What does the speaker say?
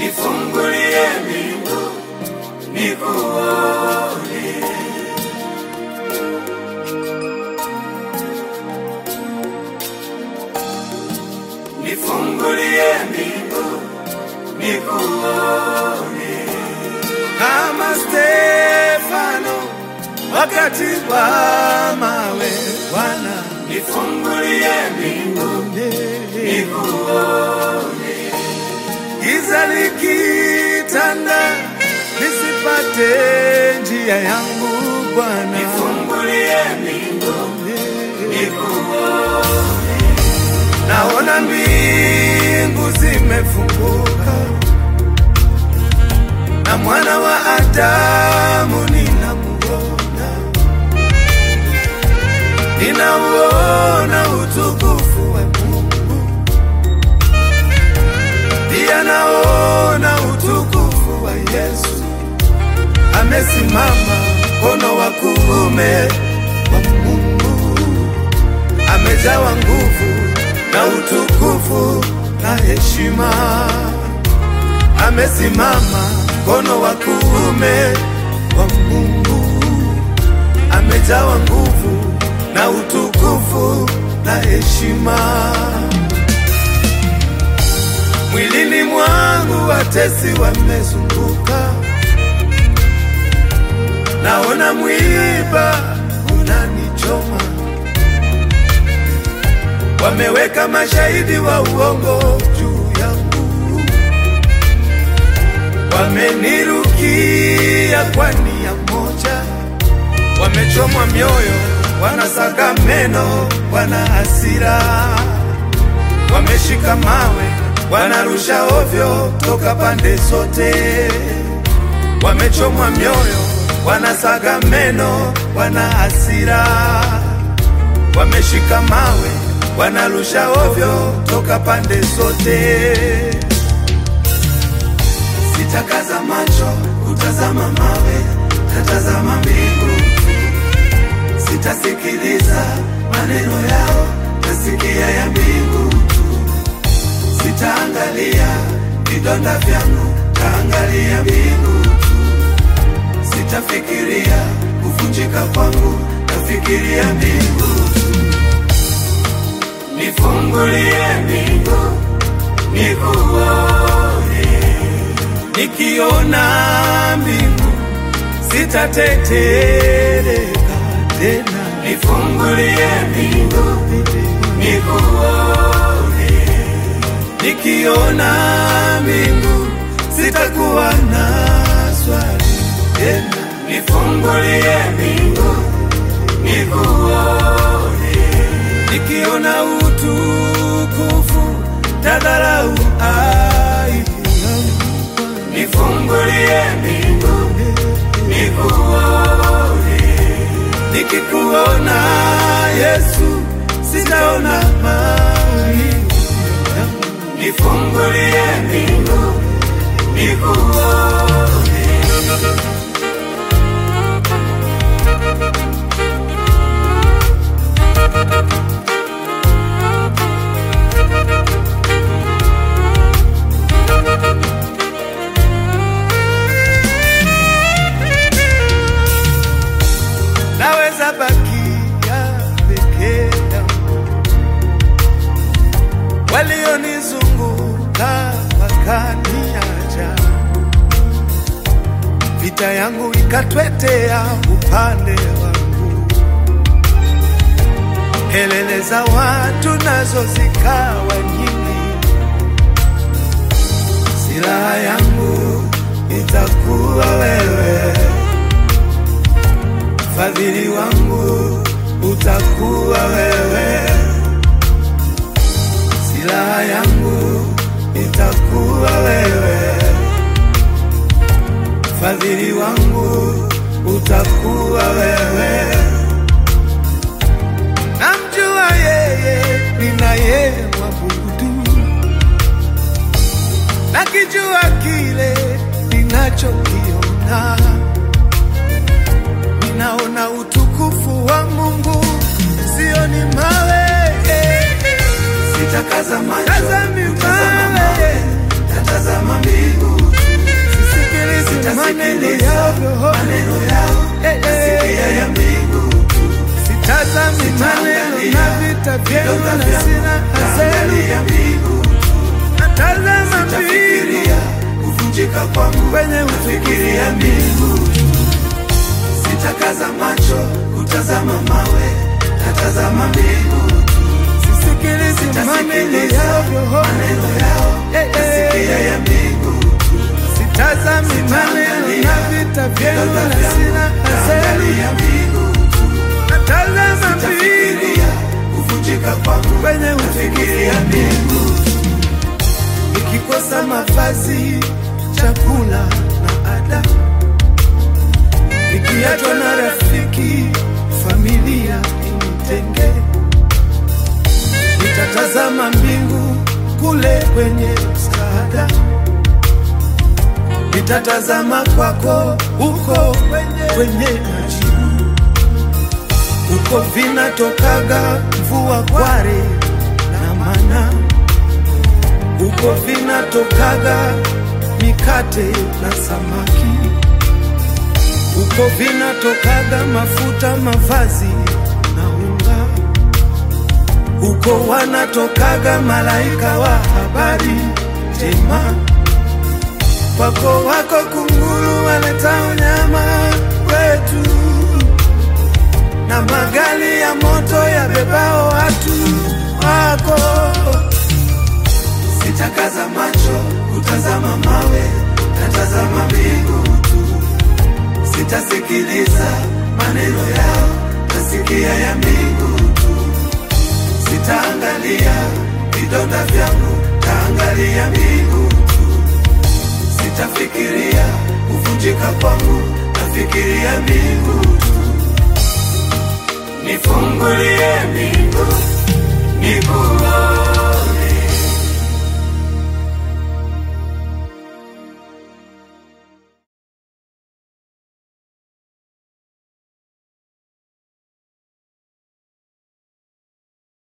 nifungulie mbingu nikuone. Nifungulie mbingu nikuone. kama Stefano wakati wa mawe. Bwana Nifungulie mbingu nikuone. giza likitanda, nisipate njia yangu Bwana. Nifungulie mbingu nikuone. Naona mbingu zimefunguka na mwana wa Adamu ninamuona, ninauona utukufu wa Mungu, pia naona utukufu wa Yesu amesimama mkono wa kuume wa Mungu, amejawa nguvu na utukufu na heshima, amesimama mkono wa kuume wa Mungu, amejawa nguvu na utukufu na heshima. Mwilini mwangu watesi wamezunguka, naona mwiba unanichoma wameweka mashahidi wa uongo juu yangu, wamenirukia kwa nia moja, wamechomwa mioyo, wanasaga meno, wana hasira, wameshika mawe, wanarusha ovyo toka pande zote, wamechomwa mioyo, wanasaga meno, wana hasira wameshika mawe wanarusha ovyo toka pande zote. Sitakaza macho kutazama mawe, tatazama mbingu tu. Sitasikiliza maneno yao, tasikia ya mbingu tu. Sitaangalia vidonda vyangu, taangalia mbingu tu. Sitafikiria kuvunjika kwangu, tafikiria mbingu tu. Nifungulie mbingu nikuone. Nikiona mbingu sitatetereka tena, Nifungulie mbingu nikuone. nikiona mbingu sitakuwa na swali tena. Nifungulie mbingu nikuone. nikiona utukufu tadharau aibu yangu. Nifungulie mbingu nikuone. nikikuona Yesu sitaona maumivu yangu. Nifungulie mbingu nikuone. naweza bakia peke yangu, walionizunguka wakaniacha, vita yangu ikatwetea upande wangu, kelele za watu nazo zikawa nyingi, silaha yangu itakuwa wewe fadhili wangu utakuwa wewe, silaha yangu itakuwa wewe, fadhili wangu utakuwa wewe. Namjua yeye ninaye mwabudu, nakijua kile ninachokiona ninaona utukufu wa Mungu, sioni mawe. Sitakaza macho Tazami kutazama mawe. mawe, tatazama mbingu kwangu kwenye nafikiria utukufu mbingu sitakaza macho kutazama mawe natazama mbingu sisikilizi maneno Sitasikiliza yao maneno yao Eh, eh. nasikia ya mbingu sitazami maneno na vita vyenu na sina haseni Naangalia mbingu natazama mbingu tafikiria kuvunjika kwangu kwenye nafikiria utukufu mbingu nikikosa mavazi chakula na ada nikiachwa na rafiki familia initenge nitatazama mbingu kule kwenye msaada nitatazama kwako huko kwenye, kwenye majibu huko vinatokaga mvua kware na mana huko vinatokaga mikate na samaki huko vinatokaga mafuta mavazi na unga huko wanatokaga malaika wa habari njema kwako wako kunguru waleta unyama wetu na magari ya moto yabebao watu wako sitakaza macho kutazama mawe natazama mbingu tu sitasikiliza maneno yao nasikia ya mbingu tu sitaangalia vidonda vyangu taangalia mbingu tu sitafikiria kuvunjika kwangu nafikiria mbingu tu nifungulie mbingu nikuone